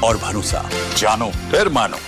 और भरोसा जानो फिर मानो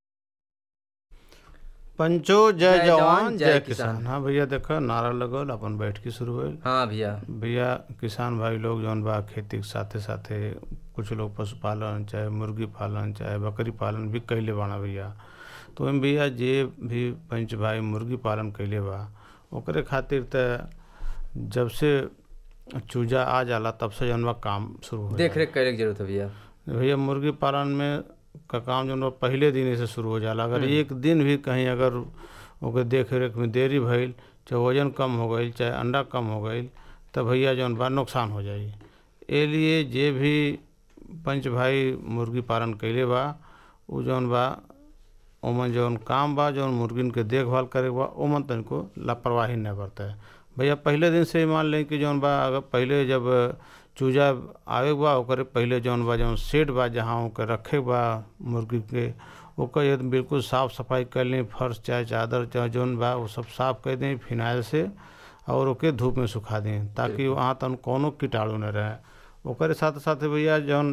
पंचो जय जय जवान जवान, जय जय किसान किसान। हाँ भैया देखो नारा लगल अपन बैठकी शुरू भइल हाँ भैया भैया किसान भाई लोग जौन बा खेती के साथे साथे कुछ लोग पशुपालन चाहे मुर्गी पालन चाहे बकरी पालन भी कैले बाना भैया तो ओहिमे भैया जे भी पंच भाई मुर्गी पालन कैले बा ओकरे खातिर त जब से चूजा आ जाला तब से जौन बा काम शुरू हो देख जाला। रेख करे की जरूरत है भैया भैया मुर्गी पालन में का काम जो बा पहले दिन से शुरू हो जाला अगर एक दिन भी कहीं अगर ओके देख रेख में देरी भइल चाहे वजन कम हो गई चाहे अंडा कम हो गई तब भैया जौन बा नुकसान हो जाई ए लिए जे भी पंच भाई मुर्गी पालन कैले बा उ जौन बा ओमन जौन काम बा जौन मुर्गिन के देखभाल करे के बा ओमन तनिको लापरवाही न बरते भैया पहले दिन से ही मान लें कि जौन बा अगर पहले जब चूजा आवे के बा ओकरे पहले जौन बा जौन सेट बा जहाँ ओके रखे के बा मुर्गी के ओकर यदि बिल्कुल साफ सफाई कर लें फर्श चाहे चादर चाहे जौन बा वो सब साफ कर दें फिनाइल से और ओके धूप में सुखा दें ताकि वहाँ तन कोनो कीटाणु न रहे ओकरे साथ साथ भैया जौन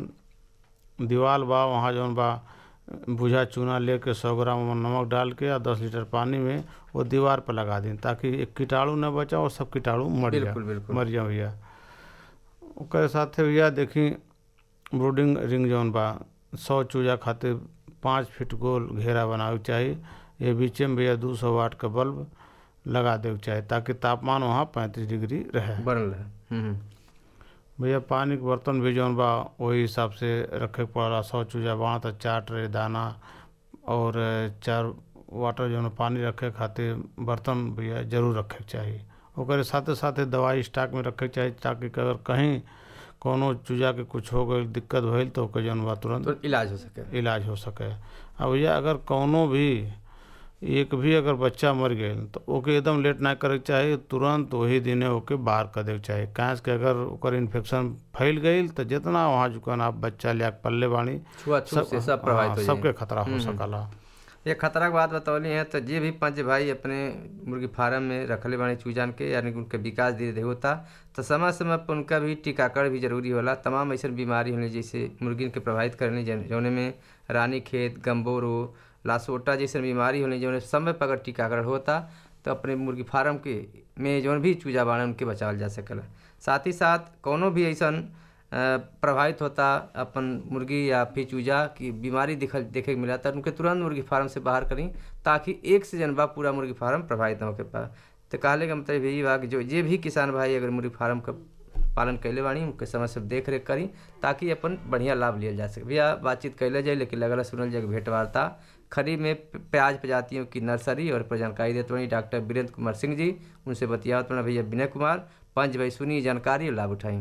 दीवाल बा वहाँ जौन बा भुजा चूना लेके सौ ग्राम नमक डाल के या दस लीटर पानी में वो दीवार पर लगा दें ताकि एक कीटाणु न बचा और सब कीटाणु मर जाए बिल्कुल, बिल्कुल। मर जाए भैया ओकरे साथे भैया देखी ब्रूडिंग रिंग जौन बा सौ चूजा खातिर पाँच फीट गोल घेरा बनावे के चाही ये बीचे में भैया दू सौ वाट का बल्ब लगा देवे के चाही ताकि तापमान वहाँ पैंतीस डिग्री रहे बनल है हम्म, हम्म। भैया पानी के बर्तन भी जौन बा वही हिसाब से रखे के पड़ला सौ चूजा बाण तो चार ट्रे दाना और चार वाटर जौन पानी रखे खातिर बर्तन भैया जरूर रखे के चाही ओकरे साथे साथे दवाई स्टॉक में रखे के चाही ताकि अगर कहीं कोनो चूजा के कुछ हो गई दिक्कत भइल तो ओके जौन बा तुरंत तो इलाज हो सके इलाज हो सके अब भैया अगर कौनो भी एक भी अगर बच्चा मर गए तो ओके एकदम लेट ना करे के चाही तुरंत वही दिने ओके बाहर कर देके चाही काहे से अगर ओकर इन्फेक्शन फैल गई तो जितना वहाँ जुकान आप बच्चा लिया के पल्ले बानी छुआछूत से सब प्रभावित हाँ, हो सबके जाए खतरा हो सकला ये खतरा के बात बतौली है तो जे भी पंच भाई अपने मुर्गी फार्म में रखले बानी चूजान के यानी कि उनके विकास धीरे धीरे होता तो समय समय पर उनका भी टीकाकरण भी जरूरी होला तमाम ऐसे बीमारी होने जैसे मुर्गिन के प्रभावित करने जौने में रानी खेत गम्बोरो लासोटा जैसे बीमारी होने जौने समय पर अगर टीकाकरण होता तो अपने मुर्गी फार्म के में जौन भी चूजा बाड़े उनके बचावल जा सकेला साथ ही साथ कोनो भी ऐसन अ, प्रभावित होता अपन मुर्गी या फिर चूजा की बीमारी दिखल देखे के मिला तो उनके तुरंत मुर्गी फार्म से बाहर करी ताकि एक से जनबा पूरा मुर्गी फार्म प्रभावित न होके पा तो कहले का मतलब यही बा कि जो जे भी किसान भाई अगर मुर्गी फार्म का पालन कैले बानी उनके समय से देख रेख करी ताकि अपन बढ़िया लाभ लिया जा सके भैया बातचीत कैले जाए लेकिन लगल सुनल जाए कि भेंट वार्ता खरीफ में प्याज प्रजातियों की नर्सरी और पर जानकारी देते बनी डॉक्टर वीरेंद्र कुमार सिंह जी उनसे बतियावत बना भैया विनय कुमार पंच भाई सुनी जानकारी और लाभ उठाई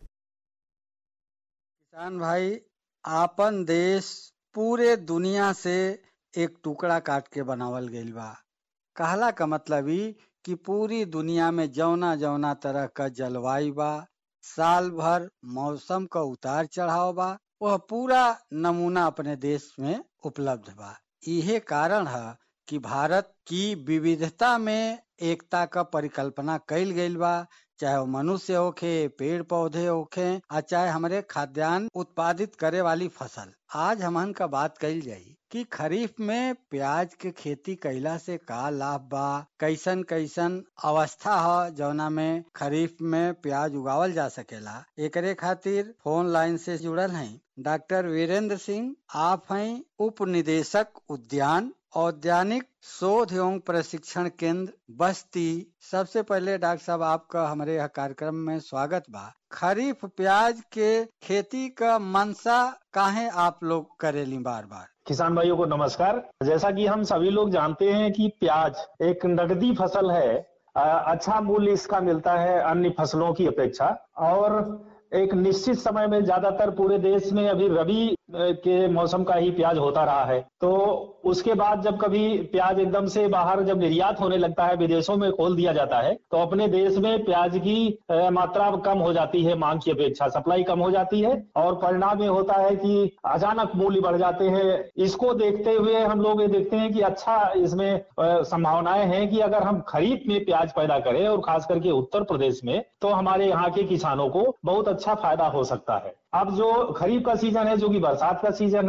किसान भाई आपन देश पूरे दुनिया से एक टुकड़ा काट के बनावल गईल बा कहला का मतलब ई कि पूरी दुनिया में जौना जौना तरह का जलवायु बा साल भर मौसम का उतार चढ़ाव बा वह पूरा नमूना अपने देश में उपलब्ध बा इहे कारण है कि भारत की विविधता में एकता का परिकल्पना कईल गईल बा चाहे वो मनुष्य होखे पेड़ पौधे होखे आ चाहे हमारे खाद्यान्न उत्पादित करे वाली फसल आज हमन का बात कईल जाई कि खरीफ में प्याज के खेती कैला से का लाभ बा कैसन कैसन अवस्था ह जौना में खरीफ में प्याज उगावल जा सकेला एकरे खातिर फोन लाइन से जुड़ल हैं डॉक्टर वीरेंद्र सिंह आप हैं उप निदेशक उद्यान औद्यानिक शोध एवं प्रशिक्षण केंद्र बस्ती सबसे पहले डॉक्टर साहब आपका हमारे यह कार्यक्रम में स्वागत बा खरीफ प्याज के खेती का मनसा काहे आप लोग करेली बार बार किसान भाइयों को नमस्कार जैसा कि हम सभी लोग जानते हैं कि प्याज एक नगदी फसल है अ, अच्छा मूल्य इसका मिलता है अन्य फसलों की अपेक्षा और एक निश्चित समय में ज्यादातर पूरे देश में अभी रबी अ, के मौसम का ही प्याज होता रहा है तो उसके बाद जब कभी प्याज एकदम से बाहर जब निर्यात होने लगता है विदेशों में खोल दिया जाता है तो अपने देश में प्याज की अ, मात्रा कम हो जाती है मांग की अपेक्षा सप्लाई कम हो जाती है और परिणाम ये होता है कि अचानक मूल्य बढ़ जाते हैं इसको देखते हुए हम लोग ये देखते हैं कि अच्छा इसमें अ, संभावनाएं हैं कि अगर हम खरीफ में प्याज पैदा करें और खास करके उत्तर प्रदेश में तो हमारे यहाँ के किसानों को बहुत अच्छा फायदा हो सकता है अब जो खरीफ का सीजन है जो कि बरसात का सीजन है